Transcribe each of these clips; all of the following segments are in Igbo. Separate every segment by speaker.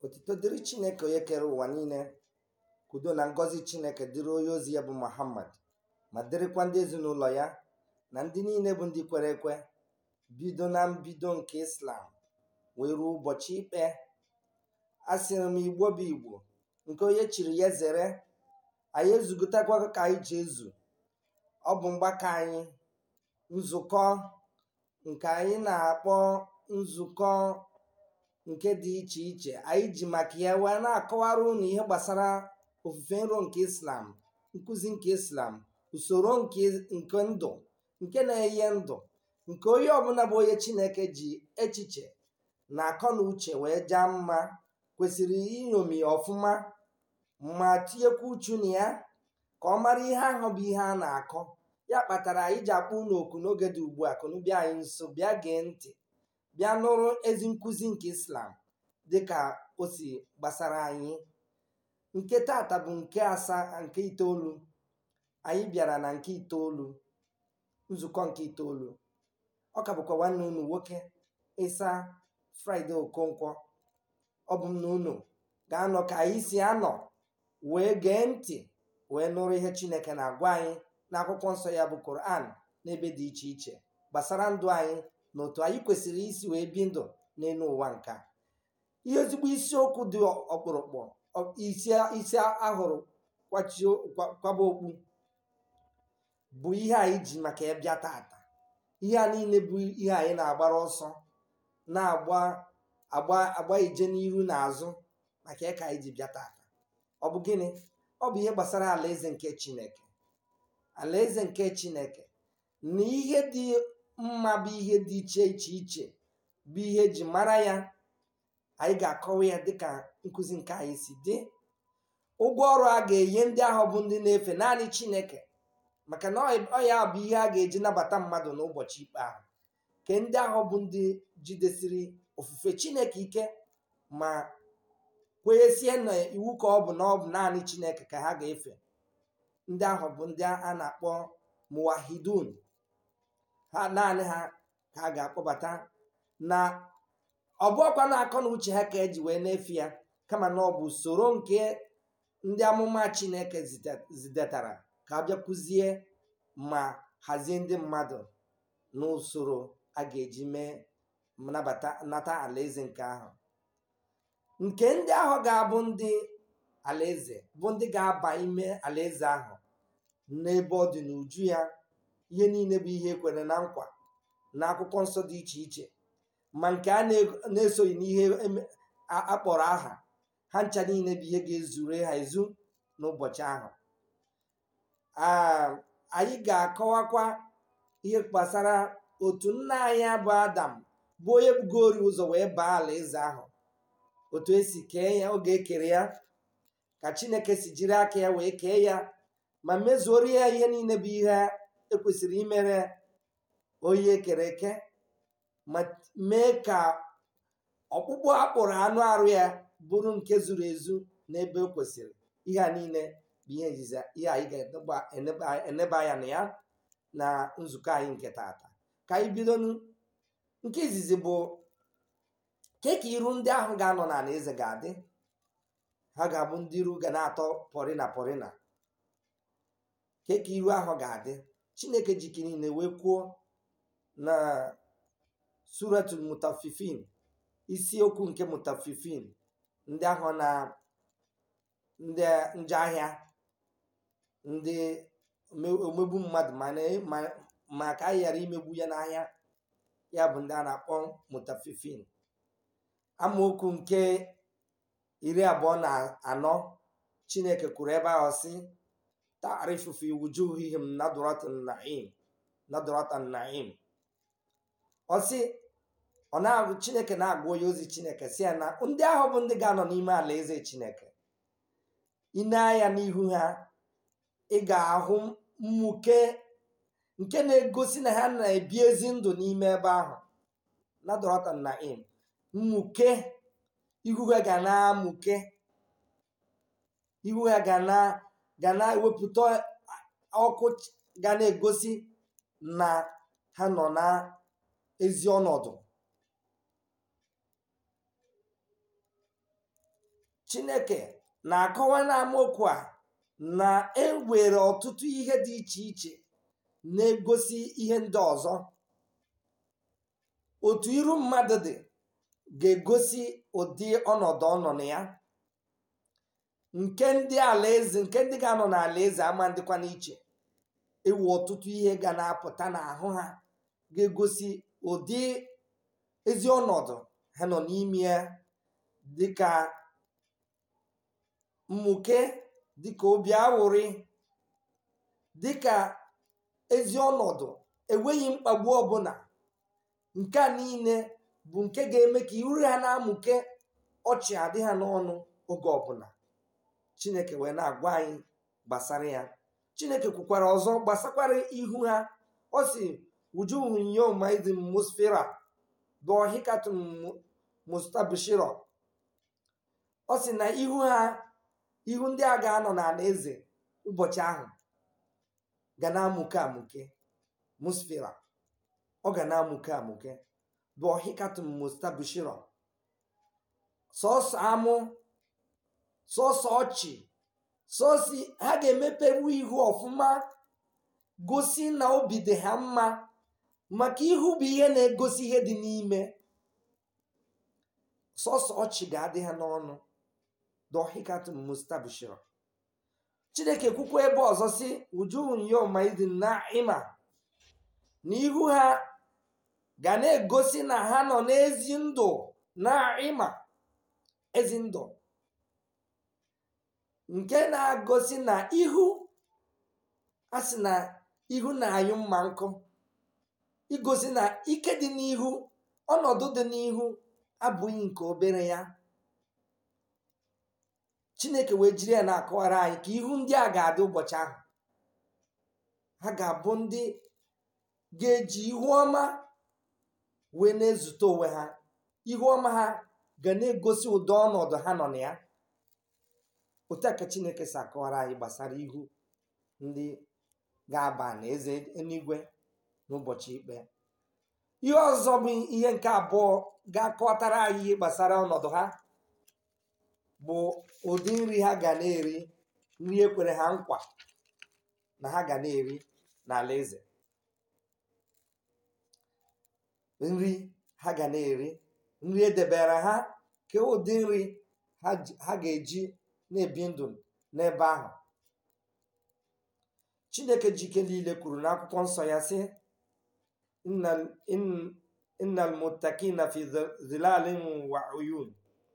Speaker 1: otito dịrị chineke onye kere ụwa niile kudo na ngọzi chineke dịrị onye ozi ya bụ muhammad ma dịrịkwa ndị ezinụlọ ya na ndị niile bụ ndị kwere ekwe bido na mbido nke islam wee ruo ụbọchị ikpe asịrị m igbo bụ igbo nke onye chiri ya zere anyị ezugotakwa ka anyị ji ezu ọ bụ mgbakọ anyị nzukọ nke anyị na-akpọ nzukọ nke dị iche iche anyị ji maka ya wee na-akọwara unu ihe gbasara ofufe nro nke islam nkụzi nke islam usoro nke nke ndụ nke na-enye ndụ nke onye ọbụla bụ onye chineke ji echiche na akọ na uche wee jaa mma kwesịrị inyomi ọfụma ma tinyekwa uchu na ya ka ọ mara ihe ahụ bụ ihe a na-akọ ya kpatara anyị ji akpọ unu oku n'oge dị ugbu a kunu bịa anyị nso bịa gee ntị bịa nụrụ ezi nkụzi nke islam dịka o si gbasara anyị nke tata bụ nke asaa nke itoolu anyị bịara na nke itoolu nzukọ nke itoolu ọ ka bụkwa nwanne unu nwoke ịsa fraịde okonkwo ọ bụ m na unu ga-anọ ka anyị si anọ wee gee ntị wee nụrụ ihe chineke na-agwa anyị n'akwụkwọ nsọ ya bụ koran n'ebe dị iche iche gbasara ndụ anyị na otu anyị kwesịrị isi wee bi ndụ n'elu ụwa nka ihe ezigbo isiokwu dị ọkpụrụkpụ isi ahụrụ kwaba okpu bụ ihe anyị ji maka ya bịa tata ihe a niile bụ ihe anyị na-agbara ọsọ na-agba agba agba ije n'iru na azụ maka ya ka anyị ji bịa tata ọ bụ gịnị ọ bụ ihe gbasara alaeze nke chineke alaeze nke chineke na ihe dị mma bụ ihe dị iche iche iche bụ ihe eji mara ya anyị ga-akọwa ya dịka nkụzi nke anyị si dị ụgwọ ọrụ a ga-enye ndị ahụ bụ ndị na-efe naanị chineke maka na ọ ya bụ ihe a ga-eji nabata mmadụ n'ụbọchị ikpe ahụ ke ndị ahụ bụ ndị jidesiri ofufe chineke ike ma kwenyesie na iwu ka ọ bụ na ọ bụ naanị chineke ka ha ga-efe ndị ahụ bụ ndị a na-akpọ muwahidun ha naanị ha ka a ga-akpọbata na ọbụọkwa na-akọ na uche ha ka eji wee na-efe ya kama na ọ bụ usoro nke ndị amụma chineke zidetara ka a bịa kụzie ma hazie ndị mmadụ n'usoro a ga-eji mee nabata nata alaeze nke ahụ nke ndị ahụ ga-abụ ndị alaeze bụ ndị ga-aba ime alaeze ahụ n'ebe ọ dị n'uju ya ihe niile bụ ihe ekwere na nkwa na akwụkwọ nsọ dị iche iche ma nke a na-esoghị n'ihe akpọrọ aha ha ncha niile bụ ihe ga-ezure ha ezu n'ụbọchị ahụ anyị ga-akọwakwa ihe gbasara otu nna anyị bụ adam bụ onye bugori ụzọ wee baa alaeze ahụ otu esi kee ya oge ekere ya ka chineke si jiri aka ya wee kee ya ma mezuoro ya ihe niile bụ ihe ekwesịrị imere onye ekere eke ma mee ka ọkpụkpụ akpụrụ anụ arụ ya bụrụ nke zuru ezu n'ebe o kwesịrị ihe a niile bụ ihe nziza ihe anyị ga-eneba anya na ya na nzukọ anyị nke tata ka anyị bido nke izizi bụ ke ka iru ndị ahụ ga-anọ n'ala eze ga-adị ha ga-abụ ndị iru ga na-atọ pọrịna pọrịna ke ka iru ahụ ga-adị chineke jiki niile wee kwuo na suratul mutafifin isiokwu nke mutafifin ndị ahụ na ndị njọ ahịa ndị omegbu mmadụ ma ka anyị ghara imegbu ya n'ahịa ya bụ ndị a na-akpọ mutafifin amaokwu nke iri abụọ na anọ chineke kwuru ebe ahụ si ta'rifu fi wujuhihim nadratan na'im nadratan na'im ọ sị ọ na-agụ chineke na-agwa onye ozi chineke si ya na ndị ahụ bụ ndị ga-anọ n'ime ala eze chineke ine anya n'ihu ha ị ga-ahụ mmuke nke na-egosi na ha na-ebi ezi ndụ n'ime ebe ahụ nadratan na'im mmuke ihu ha ga na-amụke ihu ha ga na ga na-ewepụta ọkụ ga na-egosi na ha nọ na ezi ọnọdụ chineke na-akọwa n'amaokwu a na enwere ọtụtụ ihe dị iche iche na-egosi ihe ndị ọzọ otu iru mmadụ dị ga-egosi ụdị ọnọdụ ọ nọ na ya nke ndị alaeze nke ndị ga-anọ n'ala eze ama dịkwa n'iche ewu ọtụtụ ihe ga na-apụta n'ahụ ha ga-egosi ụdị ezi ọnọdụ ha nọ n'ime ya dịka mmuke dịka obi awụrị dịka ezi ọnọdụ enweghị mkpagbu ọbụla nke a niile bụ nke ga-eme ka iru ha na-amụke ọchị adị ha n'ọnụ oge ọbụla chineke wee na-agwa anyị gbasara ya chineke kwukwara ọzọ gbasakwara ihu ha ọ si wujuhu yoma idin musfira dohikatun mustabshiro ọ sị na ihu ha ihu ndị a ga-anọ n'ala eze ụbọchị ahụ ga na-amụke amụke musfira ọ ga na-amụke amụke dohikatun mustabshiro sọsọ amụ sọsọ ọchị sọsi ha ga-emepewu ihu ọfụma gosi na obi dị ha mma maka ihu bụ ihe na-egosi ihe dị n'ime sọsọ ọchị ga-adị ha n'ọnụ dohikatun mustabshiro chineke kwukwa ebe ọzọ si wujuhun yoma idin na ima na ihu ha ga na-egosi na ha nọ n'ezi ndụ na ịma ezi ndụ nke na-agosi na ihu a sị na ihu na-anyụ mma nkụ igosi na ike dị n'ihu ọnọdụ dị n'ihu abụghị nke obere ya chineke wee jiri ya na-akọwara anyị ka ihu ndị a ga-adị ụbọchị ahụ ha ga-abụ ndị ga-eji ihu ọma wee na-ezute onwe ha ihu ọma ha ga na-egosi ụdị ọnọdụ ha nọ na ya otu a ka chineke si akọwara anyị gbasara ihu ndị ga-aba na eze eluigwe n'ụbọchị ikpe ihe ọzọ bụ ihe nke abụọ ga-akọtara anyị ihe gbasara ọnọdụ ha bụ ụdị nri ha ga na-eri nri ekwere ha nkwa na ha ga na-eri n'ala eze nri ha ga na-eri nri edebere ha ka ụdị nri ha ga-eji na-ebi ndụ n'ebe ahụ chineke jike niile kwuru n'akwụkwọ nsọ ya sị innal muttaqina fi zilalin wa uyun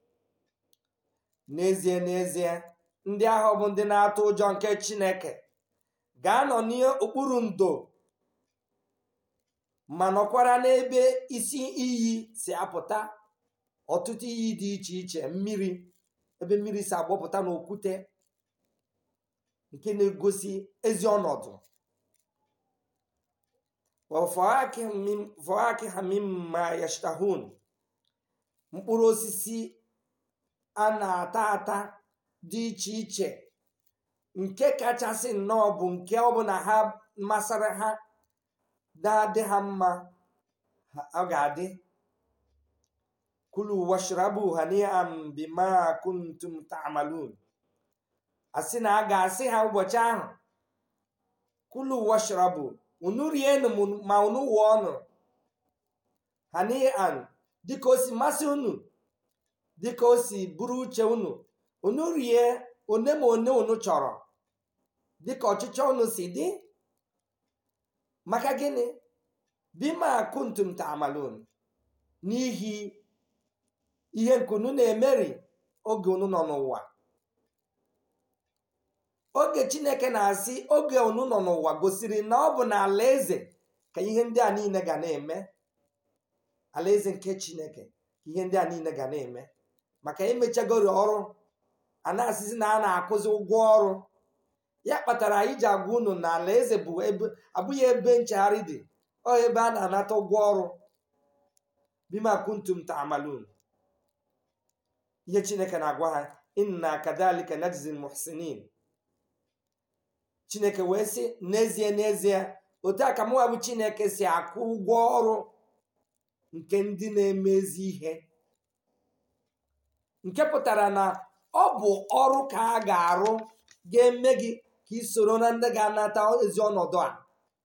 Speaker 1: n'ezie n'ezie ndị ahụ bụ ndị na-atụ ụjọ nke chineke ga-anọ n'okpuru ndo ma nọkwara n'ebe isi iyi si apụta ọtụtụ iyi dị iche iche mmiri ebe mmiri si agbapụta n'okwute nke na-egosi ezi ọnọdụ fọaki hamimma yashtahun mkpụrụ osisi a na-ata ata dị iche iche nke kachasị nnọọ bụ nke ọbụla ha masịrị ha na-adị ha mma ọ ga-adị kulu washrabu hani'an bima kuntum ta'malun asị na a ga-asị ha ụbọchị ahụ kulu washrabu unu rienu ma unu wụọ ọnụ hani'an dịka o si masị unu dịka o si bụrụ uche unu unu rie one ma one unu chọrọ dịka ọchịchọ unu si dị maka gịnị bima kuntum ta'malun n'ihi ihe nke unu na-emeri oge unu nọ n'ụwa oge chineke na-asị oge unu nọ n'ụwa gosiri na ọ bụ na alaeze ka ihe ndị a niile ga na-eme alaeze nke chineke ka ihe ndị a niile ga na-eme maka emechagori ọrụ a na-asịzi na a na-akwụzi ụgwọ ọrụ ya kpatara anyị ji agwa unu na alaeze bụ abụghị ebe nchegharị dị ọ ebe a na-anata ụgwọ ọrụ bima kuntum ta'malun ihe chineke na-agwa ha inna kadhalika najzi muhsinin chineke wee sị n'ezie n'ezie otu a ka mụwa bụ chineke si akwụ ụgwọ ọrụ nke ndị na-emezi ihe nke pụtara na ọ bụ ọrụ ka a ga-arụ ga-eme gị ka ị soro na ndị ga-anata ezi ọnọdụ a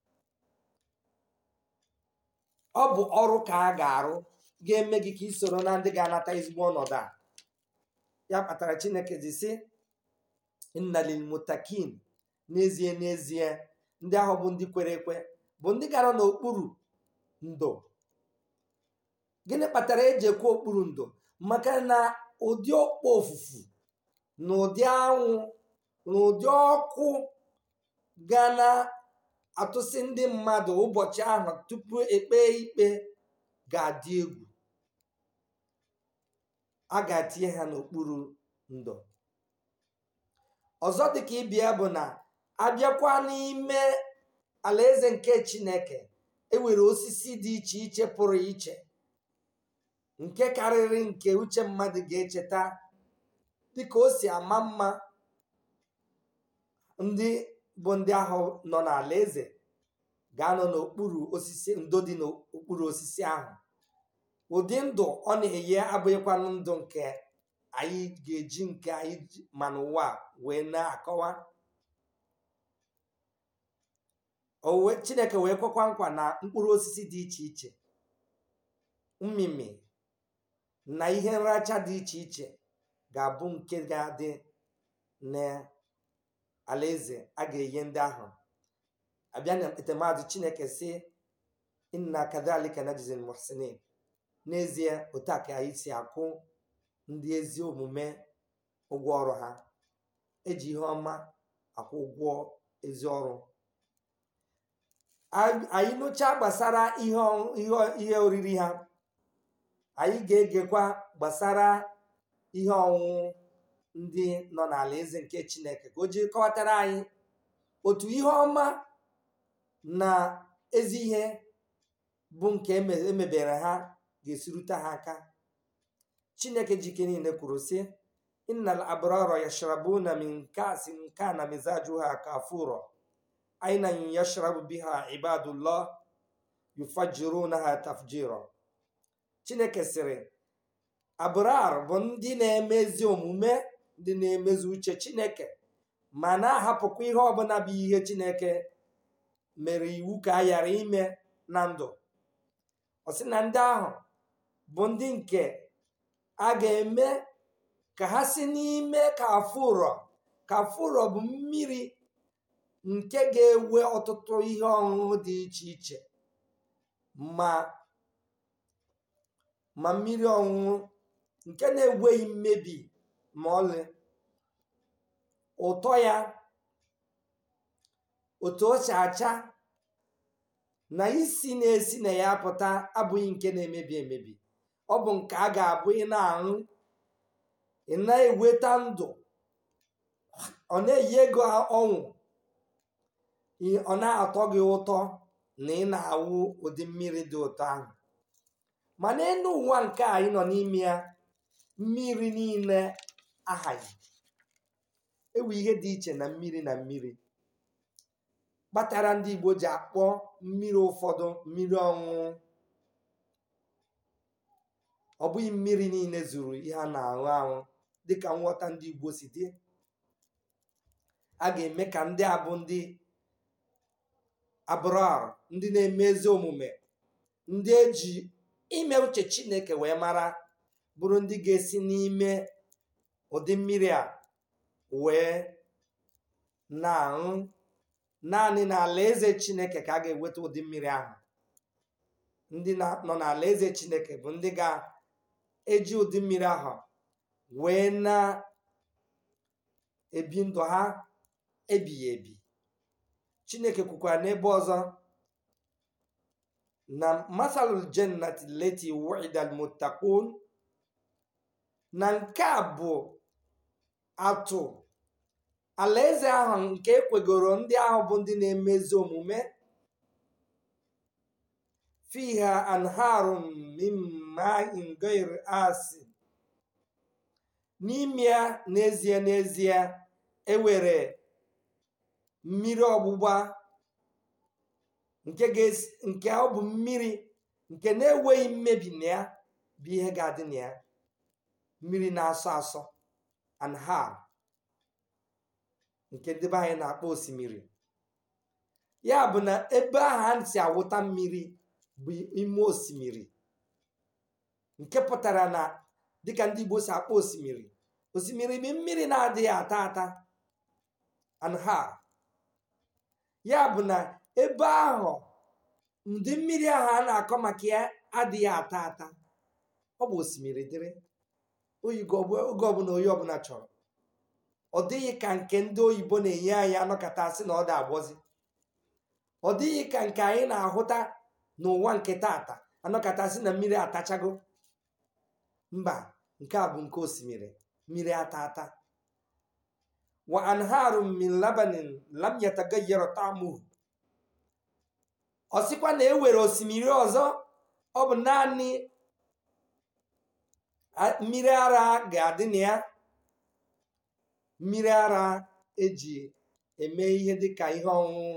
Speaker 1: ọ bụ ọrụ ka a ga-arụ ga-eme gị ka ị soro na ndị ga-anata ezigbo ọnọdụ a ya kpatara chineke ji sị nnalil mutakin n'ezie n'ezie ndị ahụ bụ ndị kwere ekwe bụ ndị gara n'okpuru ndo gịnị kpatara eji ekwe okpuru ndo maka na ụdị okpo ofufu na ụdị anwụ na ụdị ọkụ ga na-atụsị ndị mmadụ ụbọchị ahụ tupu ekpe ikpe ga-adị egwu a ga-etinye ha n'okpuru ndo ọzọ dịka ịbịa bụ na abịakwa n'ime alaeze nke chineke enwere osisi dị iche iche pụrụ iche nke karịrị nke uche mmadụ ga-echeta dịka o si ama mma ndị bụ ndị ahụ nọ n'ala eze ga-anọ n'okpuru osisi ndo dị n'okpuru osisi ahụ ụdị ndụ ọ na-enye abụghịkwanụ ndụ nke anyị ga-eji nke anyị ma n'ụwa wee na-akọwa owe chineke wee kwekwa nkwa na mkpụrụ osisi dị iche iche mmịmị na ihe nracha dị iche iche ga-abụ nke ga-adị n'alaeze a ga-enye ndị ahụ abịa na etemadu chineke si inna kadhalika najzil muhsinin n'ezie otu a ka anyị si akwụ ndị ezi omume ụgwọ ọrụ ha eji ihe ọma akwụ ụgwọ ezi ọrụ anyị nụchaa gbasara ihe oriri ha anyị ga-egekwa gbasara ihe ọṅụṅụ ndị nọ n'ala eze nke chineke ka o jiri kọwatara anyị otu ihe ọma na ezi ihe bụ nke emebere ha ga-esirute ha aka chineke jike niile kwuru sị innal abrara yashrabuna min kasin kana mizajuha kafuro aina yashrabu biha ibadullah yufajirunaha tafjira chineke sịrị abrar bụ ndị na-eme ezi omume ndị na-emezu uche chineke ma na-ahapụkwa ihe ọbụla bụ ihe chineke mere iwu ka a ghara ime na ndụ ọ sị na ndị ahụ bụ ndị nke a ga-eme ka ha si n'ime kafụrọ kafụrọ bụ mmiri nke ga-ewe ọtụtụ ihe ọṅụṅụ dị iche iche ma ma mmiri ọṅụṅụ nke na-enweghị mmebi ma ọlị ụtọ ya otu o si acha na isi na-esi na ya apụta abụghị nke na-emebi emebi ọ bụ nke a ga-abụ ị na-aṅụ ị na-eweta ndụ ọ na-eyi ego ọnwụ ọ na-atọ gị ụtọ na ị na-awụ ụdị mmiri dị ụtọ ahụ ma n'elu ụwa nke anyị nọ n'ime ya mmiri niile ahaghị ewu ihe dị iche na mmiri na mmiri kpatara ndị Igbo ji akpọ mmiri ụfọdụ mmiri ọṅụṅụ ọ bụghị mmiri niile zuru ihe a na-aṅụ aṅụ dịka nghọta ndị Igbo si dị a ga-eme ka ndị a bụ ndị abrar ndị na-eme ezi omume ndị eji ime uche Chineke wee mara bụrụ ndị ga-esi n'ime ụdị mmiri a wee na-aṅụ naanị n'ala eze Chineke ka a ga-eweta ụdị mmiri ahụ ndị nọ n'ala eze Chineke bụ ndị ga-eji ụdị mmiri ahụ wee na-ebi ndụ ha ebighị ebi Chineke kwukwara n'ebe ọzọ na masalul jannati leti wu'ida almuttaqun na nke a bụ atụ alaeze ahụ nke ekwegoro ndị ahụ bụ ndị na-emezi omume fiha anharun min ma'in ghair asin n'ime ya n'ezie n'ezie ewere mmiri ọgbụgba nke nke ọ bụ mmiri nke na-enweghị mmebi na ya bụ ihe ga-adị na ya mmiri na-asọ asọ anhar nke ndị be anyị na-akpọ osimiri ya bụ na ebe ahụ a si awụta mmiri bụ ime osimiri nke pụtara na dịka ndị Igbo si akpọ osimiri osimiri bụ mmiri na-adịghị ata ata anhar ya bụ na ebe ahụ ụdị mmiri ahụ a na-akọ maka ya adịghị ata ata ọ bụ osimiri dịrị oyigo oge ọbụla onye ọbụla chọrọ ọ dịghị ka nke ndị oyibo na-enye anyị anọkọta sị na ọ da agbọzi ọ dịghị ka nke anyị na-ahụta n'ụwa nke tata anọkọta sị na mmiri atachago mba nke a bụ nke osimiri mmiri ata ata wa anharu min labanin lam yatagayyara ta'muhu ọ sịkwa na e were osimiri ọzọ ọ bụ naanị mmiri ara ga-adị na ya mmiri ara eji eme ihe dịka ihe ọṅụṅụ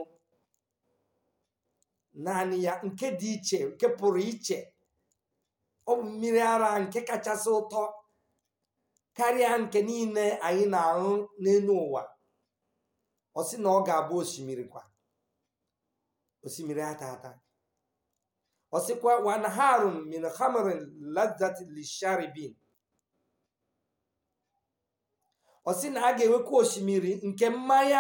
Speaker 1: naanị ya nke dị iche nke pụrụ iche ọ bụ mmiri ara nke kachasị ụtọ karịa nke niile anyị na-aṅụ n'elu ụwa ọ sị na ọ ga-abụ osimiri kwa osimiri ata ata ọ sịkwa wanharun min khamrin lazat lisharibin ọ sị na a ga-enwekwa osimiri nke mmanya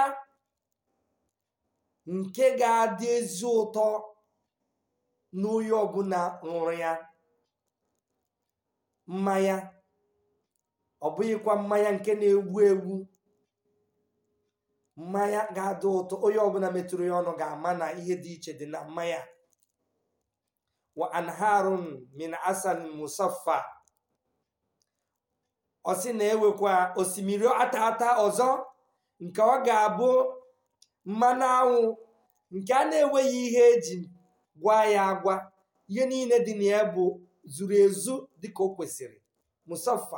Speaker 1: nke ga-adị ezi ụtọ n'onye ọbụla ṅụrụ ya mmanya ọ bụghịkwa mmanya nke na-egbu egbu mmanya ga-adị ụtọ onye ọbụla metụrụ ya ọnụ ga-ama na ihe dị iche dị na mmanya wa anharun min asal musaffa ọ sị na-ewekwa osimiri ata ata ọzọ nke ọ ga-abụ mmanụ anwụ nke a na-enweghị ihe eji gwa ya agwa ihe niile dị na ya bụ zuru ezu dịka o kwesịrị musaffa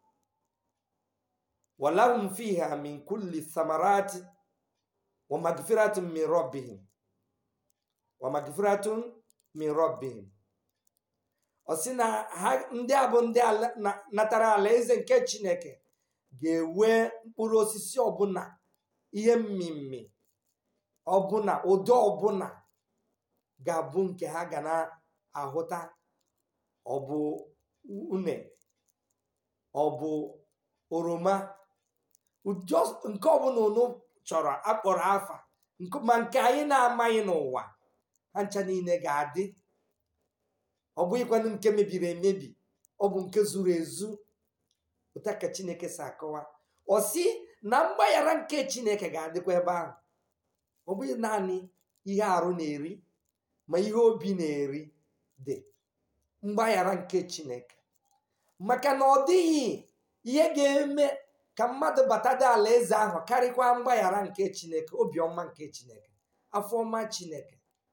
Speaker 1: walahum fiha min kulli thamarati wa magfiratun min rabbihim wa magfiratun min rabbihim ọ sị na ha ndị a bụ ndị natara alaeze nke chineke ga-enwe mkpụrụ osisi ọbụla ihe mmemme ọbụla ụdị ọbụla ga-abụ nke ha ga na-ahụta ọ bụ une ọ bụ oroma nke ọbụla unu chọrọ akpọrọ afa ma nke anyị na-amaghị n'ụwa ha ncha niile ga-adị ọ bụghịkwanụ nke mebiri emebi ọ bụ nke zuru ezu ụta ka chineke si akọwa ọ sị na mgbaghara nke chineke ga-adịkwa ebe ahụ ọ bụghị naanị ihe arụ na-eri ma ihe obi na-eri dị mgbaghara nke chineke maka na ọ dịghị ihe ga-eme ka mmadụ batado ala eze ahụ karịkwa mgbaghara nke chineke obiọma nke chineke afọma chineke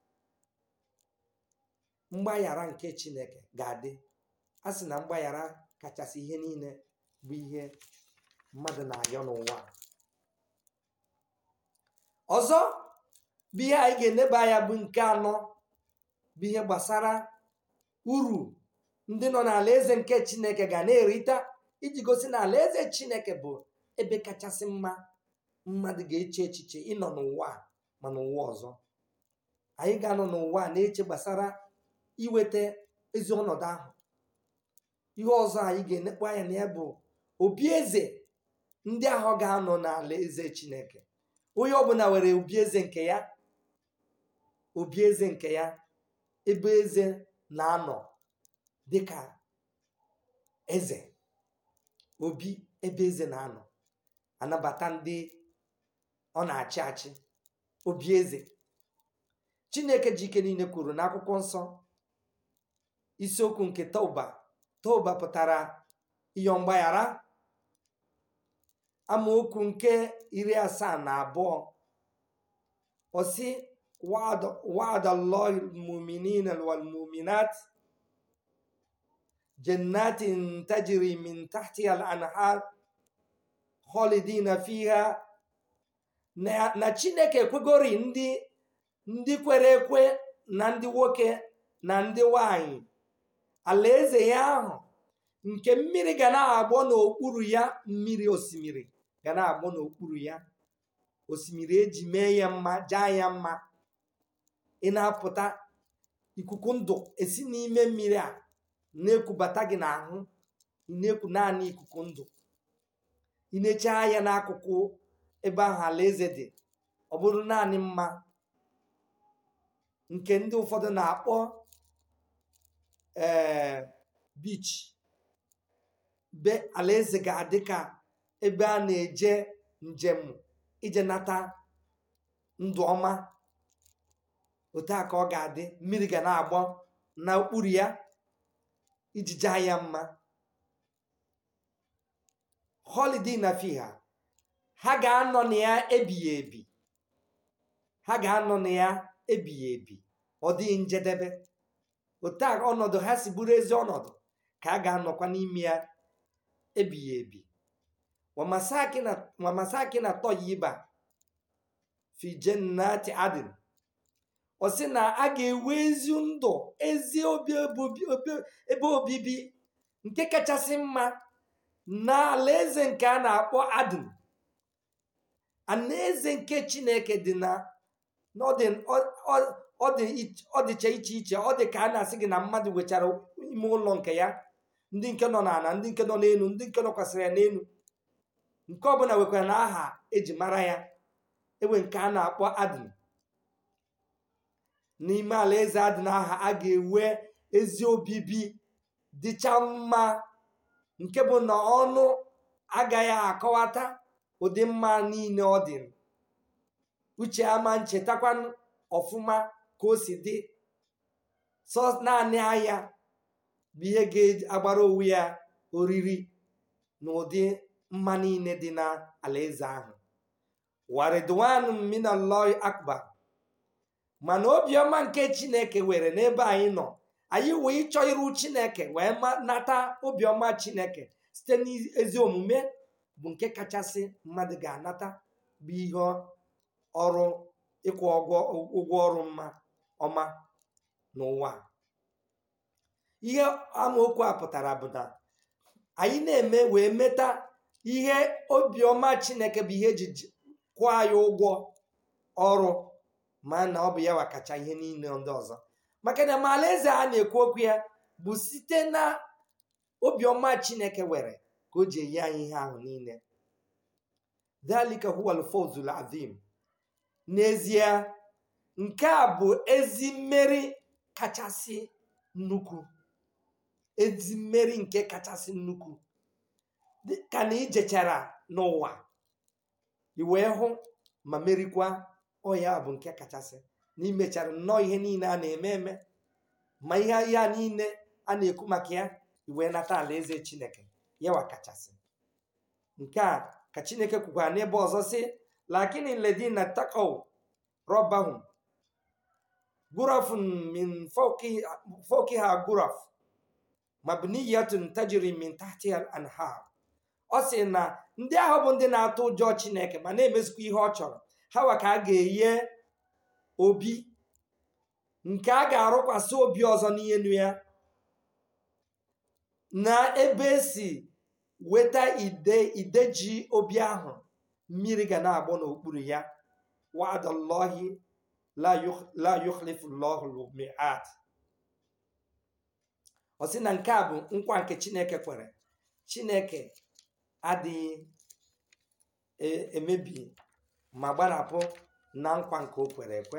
Speaker 1: mgbaghara nke chineke ga-adị a sị na mgbaghara kachasị ihe niile bụ ihe mmadụ na-ayọ n'ụwa ọzọ bụ ihe anyị ga-eneba anya bụ nke anọ bụ ihe gbasara uru ndị nọ n'ala eze nke chineke ga na-erita iji gosi na ala eze chineke bụ ebe kachasị mma mmadụ ga-eche echiche ịnọ n'ụwa ma n'ụwa ọzọ anyị ga-anọ n'ụwa na-eche gbasara iweta ezi ọnọdụ ahụ ihe ọzọ anyị ga-enekwa anya na ya bụ obi eze ndị ahụ ga-anọ n'ala eze chineke onye ọbụla nwere obi eze nke ya obi eze nke ya ebe eze na-anọ dịka eze obi ebe eze na-anọ anabata ndị ọ na-achị achị obi eze chineke ji ike niile kwuru n'akwụkwọ nsọ isiokwu nke toba toba pụtara ịyọ mgbaghara amaokwu nke iri asaa na abụọ osi wa'ada allahi almu'minina walmu'minat jannatin tajri min tahtiha al-anhar khalidina fiha na chineke ekwegori ndị ndị kwere ekwe na ndị nwoke na ndị nwanyị alaeze ya ahụ nke mmiri ga na-agbọ n'okpuru ya mmiri osimiri ga na-agbọ n'okpuru ya osimiri eji mee ya mma jaa ya mma ị na-apụta ikuku ndụ esi n'ime mmiri a na-ekubata gị n'ahụ ị na-eku naanị ikuku ndụ ị na-eche anya n'akụkụ ebe ahụ alaeze dị ọ bụrụ naanị mma nke ndị ụfọdụ na-akpọ ee beach be alaeze ga-adị ka ebe a na-eje njem ije nata ndụ ọma otu a ka ọ ga-adị mmiri ga na-agbọ n'okpuru ya iji jaa ya mma holiday na fiha ha ga-anọ na ya ebighị ebi ha ga-anọ na ya ebighị ebi ọ dịghị njedebe otu a ọnọdụ ha si bụrụ ezi ọnọdụ ka a ga-anọkwa n'ime ya ebighị ebi wamasaki na tọyiba fi jennati adin ọ sị na a ga-ewe ezi ndụ ezi ebe obibi nke kachasị mma na alaeze nke a na-akpọ adin alaeze nke chineke dị na ọ dịcha iche iche ọ dị ka a na-asị gị na mmadụ wechara ime ụlọ nke ya ndị nke nọ n'ala ndị nke nọ n'elu ndị nke nọkwasịrị ya n'elu nke ọbụla nwekwara na aha eji mara ya enwe nke a na-akpọ adịn n'ime alaeze adịn aha a ga-ewe ezi obibi dịcha mma nke bụ na ọnụ agaghị akọwata ụdị mma niile ọ dị uche ama nchetakwa ọfụma ka o si dị sọ naanị anya bụ ihe ga-agbara onwe ya oriri na ụdị mma niile dị na alaeze ahụ waridwan minallah akbar mana obiọma nke chineke were n'ebe anyị nọ anyị wee ịchọ iru chineke wee nata obiọma chineke site n'ezi omume bụ nke kachasị mmadụ ga-anata bụ ihe ọrụ ịkwụ ụgwọ ọrụ mma ọma n'ụwa ihe amaokwu a pụtara bụ na anyị na-eme wee meta ihe obiọma chineke bụ ihe eji kwụọ anyị ụgwọ ọrụ ma na ọ bụ ya wakacha ihe niile ndị ọzọ maka na ma alaeze a na-ekwu okwu ya bụ site na obiọma chineke were ka o ji enye anyị ihe ahụ niile dalika huwal fawzul azim n'ezie nke a bụ ezi mmeri kachasị nnukwu ezi mmeri nke kachasị nnukwu ka na ijechara n'ụwa iwee hụ ma merikwa ọya bụ nke kachasị na imechara nnọọ ihe niile a na-eme eme ma ihe ya niile a na-ekwu maka ya iwee nata alaeze chineke yawa kachasị nke a ka chineke kwukwara n'ebe ọzọ sị lakin ledina takaw rọbahum gurafun min fawqiha guraf mabniyatun tajri min tahtiha al-anhar ọ sị na ndị ahụ bụ ndị na-atụ ụjọ chineke ma na-emezikwa ihe ọ chọrọ ha wa ka a ga-enye obi nke a ga-arụkwasị obi ọzọ n'elu ya na ebe esi weta ide ideji obi ahụ mmiri ga na-agbọ n'okpuru ya wa'adallahi la yukhlifu llahu mi'ad ọ sị na nke a bụ nkwa nke chineke kwere chineke adịghị emebi ma gbarapụ na nkwa nke o kwere ekwe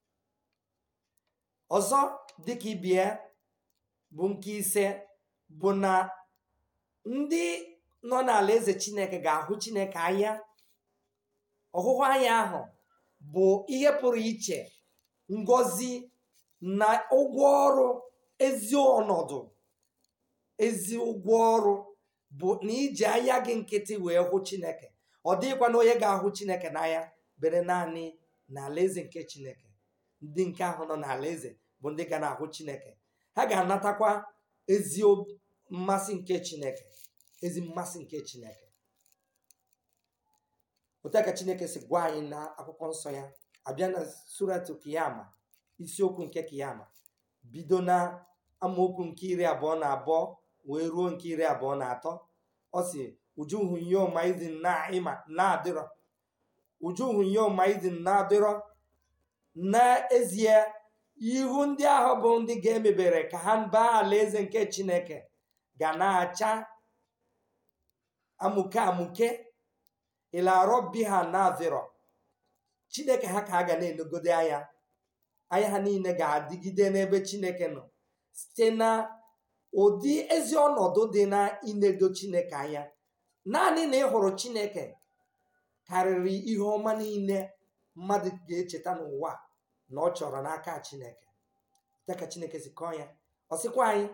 Speaker 1: ọzọ dịka ibie bụ nke ise bụ na ndị nọ n'ala eze chineke ga-ahụ chineke anya ọhụhụ anya ahụ bụ ihe pụrụ iche ngọzi na ụgwọ ọrụ ezi ọnọdụ ezi ụgwọ ọrụ bụ na iji anya gị nkịtị wee hụ chineke ọ dịghịkwa na onye ga-ahụ chineke n'anya bere naanị na alaeze nke chineke ndị nke ahụ nọ n'ala eze bụ ndị ga na-ahụ chineke ha ga-anatakwa ezi mmasị nke chineke ezi mmasị nke chineke otu ka chineke si gwa anyị na akwụkwọ nsọ ya abịa na suratu kiyama isiokwu nke kiyama bido na amaokwu nke iri abụọ na abụọ wee ruo nke iri abụọ na atọ ọ si ujuhu yoma idin naima na-adịrọ ujuhu yoma idin na-adịrọ n'ezie ihu ndị ahụ bụ ndị ga-emebere ka ha baa alaeze nke chineke ga na-acha amuke amuke ịlarọ bi ha na-adịrọ chineke ha ka ha ga na-enogode anya anya ha niile ga-adịgide n'ebe chineke nọ site na ụdị ezi ọnọdụ dị na inedo chineke anya naanị na ị hụrụ chineke karịrị ihe ọma niile mmadụ ga-echeta n'ụwa na ọ chọrọ n'aka chineke dịka chineke si kọọ ya ọ sịkwa anyị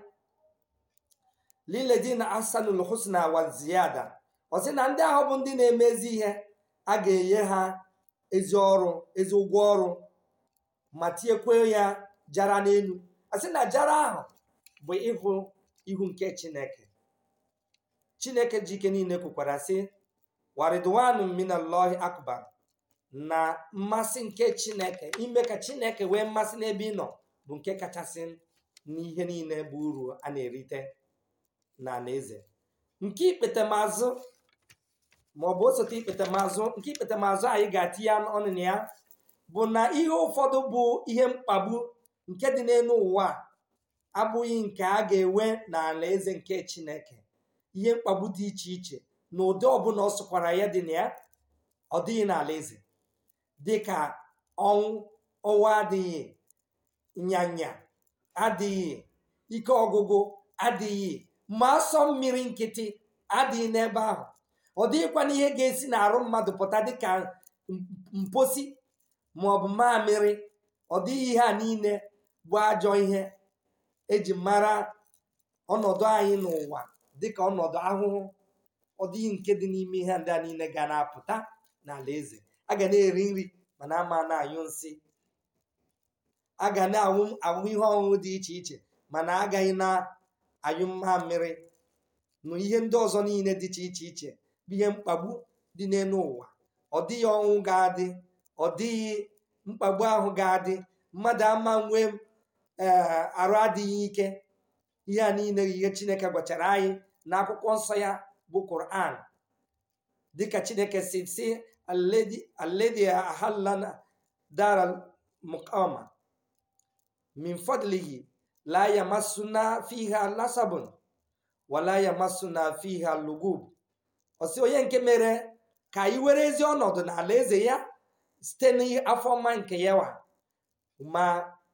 Speaker 1: liledina asanul husna wa ziyada ọ sị na ndị ahụ bụ ndị na-emezi ihe a ga-enye ha ezi ọrụ ezi ụgwọ ọrụ ma tinyekwe ya jara n'elu a sị na jara ahụ bụ ịhụ ihu nke chineke chineke ji ike niile kwukwara sị waridwanu minallahi akbar na mmasị nke chineke ime ka chineke wee mmasị n'ebe ị nọ bụ nke kachasị n'ihe niile bụ uru a na-erite na alaeze nke ikpetemazụ ma ọ bụ osote ikpetemazụ nke ikpetemazụ anyị ga-atinye ọnụ na ya bụ na ihe ụfọdụ bụ ihe mkpagbu nke dị n'elu ụwa abụghị nke a ga-enwe na alaeze nke chineke ihe mkpagbu dị iche iche na ụdị ọbụla ọ sụkwara ya dị na ya ọ dịghị n'ala eze dịka ọnwụ ọnwa adịghị nyanya adịghị ike ọgụgụ adịghị ma asọ mmiri nkịtị adịghị n'ebe ahụ ọ dịghịkwa n'ihe ga-esi n'arụ mmadụ pụta dịka mposi ma ọ bụ mamịrị ọ dịghị ihe a niile bụ ajọ ihe eji mara ọnọdụ anyị n'ụwa dịka ọnọdụ ahụhụ ọ dịghị nke dị n'ime ihe ndị a niile ga na-apụta n'ala eze a ga na-eri nri mana ama na-anyụ nsị a ga na-anwụ anwụ ihe ọṅụṅụ dị iche iche mana agaghị na-anyụ mmamịrị na ihe ndị ọzọ niile dị iche iche iche bụ ihe mkpagbu dị n'elu ụwa ọ dịghị ọnwụ ga-adị ọ dịghị mkpagbu ahụ ga-adị mmadụ ama nwee ee arụ adịghị ike ihe a niile ihe chineke gwachara anyị n'akwụkwọ nsọ ya bụ Quran dịka chineke si si aledi ahallana dara mukama min fadlihi la yamasuna fiha lasabun wala yamasuna fiha lugub ọsị onye nke mere ka anyị were ezi ọnọdụ n'ala eze ya site n'afọ ọma nke yawa ma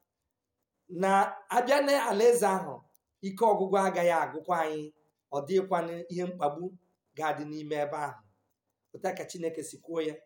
Speaker 1: na-abịa n'ala eze ahụ ike ọgwụgwụ agaghị agụkwa anyị ọ dịghịkwa ihe mkpagbu ga-adị n'ime ebe ahụ pụta ka chineke si kwuo ya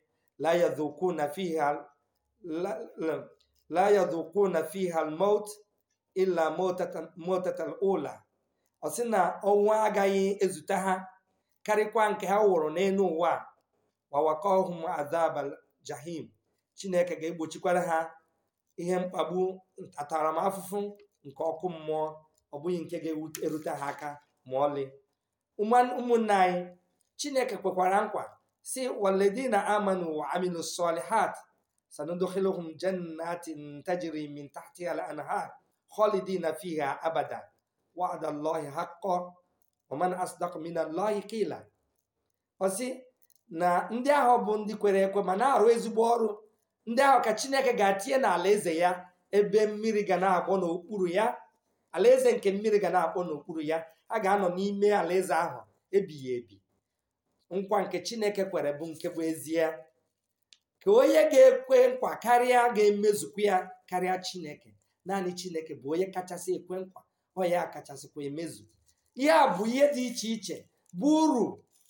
Speaker 1: la yadhukuna fiha almaut illa motatal ula ọ sị na ọnwụ agaghị ezute ha karịkwa nke ha wụrụ n'elu ụwa wawakọhum adabal jahim chineke ga-egbochikwara ha ihe mkpagbu ntaramahụhụ nke ọkụ mmụọ ọ bụghị nke ga-erute ha aka ma ọlị ụmụnne anyị chineke kwekwara nkwa si waledina amanu wa amilu salihat sanudkhiluhum jannatin tajri min tahtiha al-anhar khalidina fiha abada wa'ada allahi haqqan wa man asdaq min allahi qila ọsị na ndị ahụ bụ ndị kwere ekwe ma na-arụ ezigbo ọrụ ndị ahụ ka chineke ga-atinye n'ala eze ya ebe mmiri ga na-agbọ n'okpuru ya alaeze nke mmiri ga na-akpọ n'okpuru ya a ga-anọ n'ime alaeze ahụ ebighị ebi nkwa nke chineke kwere bụ nke bụ ezie ka onye ga-ekwe nkwa karịa ga-emezukwu ya karịa chineke naanị chineke bụ onye kachasị ekwe nkwa ọ ya kachasịkwa emezu ihe a bụ ihe dị iche iche bụ uru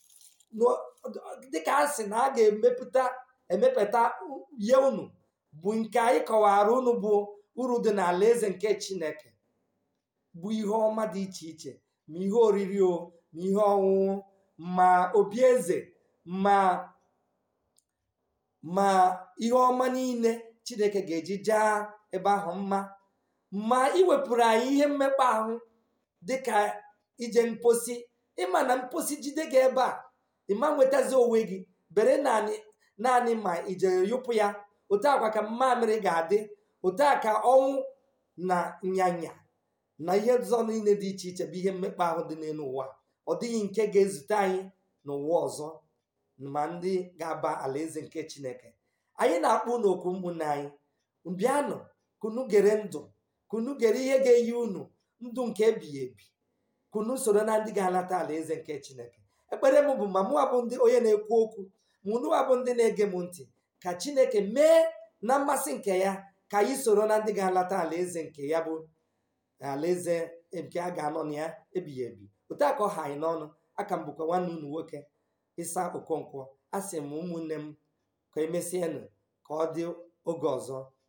Speaker 1: dịka a sị na a ga-emepụta emepụta ihe unu bụ nke anyị kọwara unu bụ uru dị n'ala eze nke chineke bụ ihe ọma dị iche iche ma ihe oriri o ma ihe ọṅụṅụ ma obi eze ma ma ihe ọma niile chineke ga-eji jaa ebe ahụ mma ma iwepụrụ anyị ihe mmekpa ahụ dịka ije mposi ịma na mposi jide gị ebe a ịma nwetazi onwe gị bere naanị naanị ma ijere yụpụ ya otu akwa ka mmamịrị ga-adị otu a ka ọnwụ na nyanya na ihe ọzọ niile dị iche iche bụ ihe mmekpa ahụ dị n'elu ụwa ọ dịghị nke ga-ezute anyị n'ụwa ọzọ ma ndị ga-aba alaeze nke chineke anyị na-akpọ unu okwu ụmụnne anyị bịanụ kunu gere ndụ kunu gere ihe ga-eyi unu ndụ nke ebighị ebi kunu soro na ndị ga-alata alaeze nke chineke ekpere m bụ ma mụwa bụ ndị onye na-ekwu okwu ma unuwa bụ ndị na-ege m ntị ka chineke mee na mmasị nke ya ka anyị soro na ndị ga-alata alaeze nke ya bụ alaeze nke a ga-anọ na ya ebighị ebi otu a ka ọ ha anyị n'ọnụ aka m bụkwa nwanne unu nwoke ịsa okonkwo a sị m ụmụnne m ka emesienụ ka ọ dị oge ọzọ